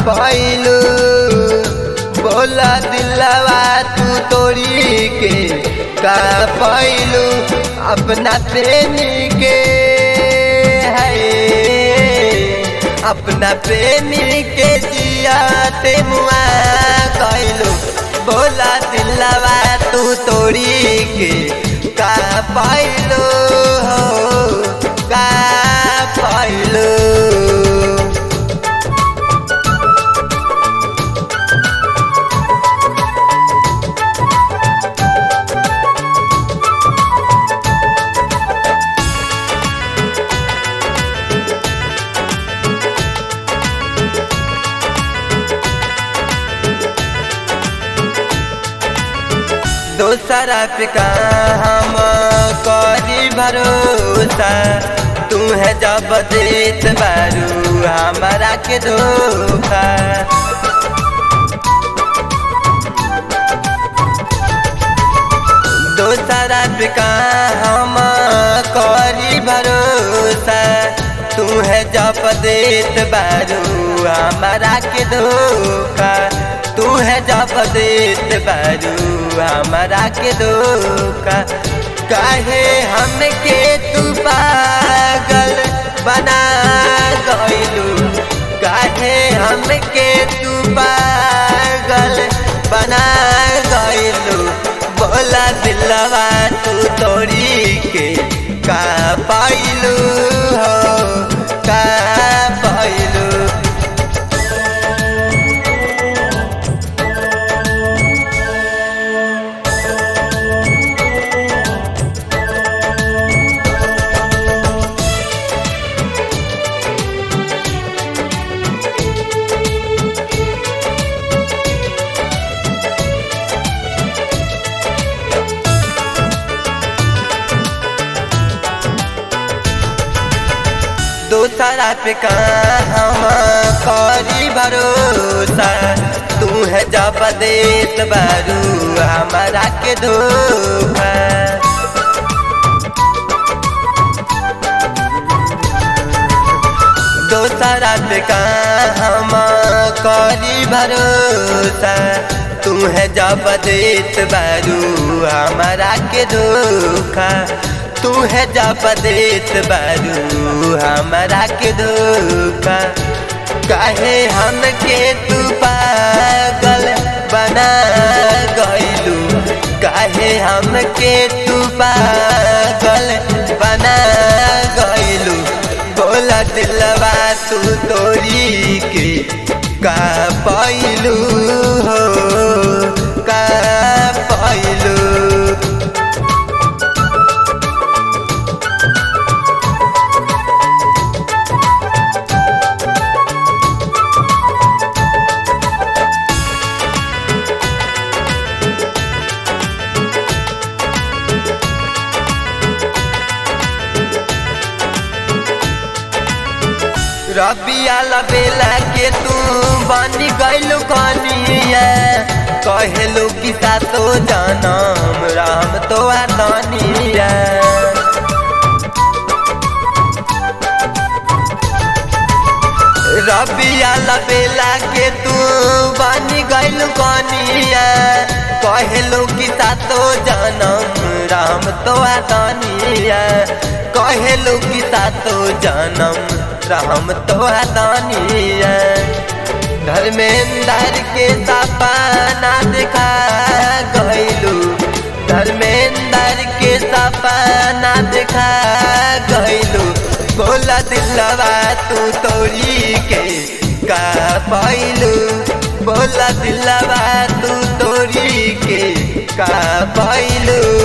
पैलू बोला दिलवा तू तोड़ी के का पैलू अपना प्रेमी के है अपना प्रेमी के जियाते मुआ कैलू बोला दिलवा तू तोड़ी के का पैलू हो का पैलू दोसरा पे का हम करी भरोसा तू है जब देत बारू हमारा के धोखा दोसरा पे का हम करी भरोसा तू है जब देत बारू हमारा के धोखा तू है जब देत बारू हमारा के धोखा काहे हमके तू पागल बना गइलू काहे हमके तू पागल बना गइलू बोला दिलवा तू तोड़ी के का पाइलू हो का पाइलू दोसरा पे का हम करी भरोसा तू है जब देत बारू हमारा के धोखा दोसरा पे का हम करी भरोसा तू है जब देत बारू हमारा के धोखा तू है जब देत बारू हमारा के धोखा काहे हमके तू पागल बना गइलू काहे हमके तू पागल बना गइलू बोला दिलवा तू तोरी के का पैलू हो का पैलू रबिया लबेला के तू बनी गइलू कनिया कहेलू कि सातो जनम राम तो आतनिया रबिया लबेला के तू बनी गइलू कनिया कहेलू कि सातो जनम राम तो आतनिया कहेलू कि सातो जनम राम तो दानिया धर्मेंद्र के सपना दिखा गइलू धर्मेंद्र के सपना दिखा गइलू बोला दिलवा तू तोरी के का पैलू बोला दिलवा तू तोरी के का पैलू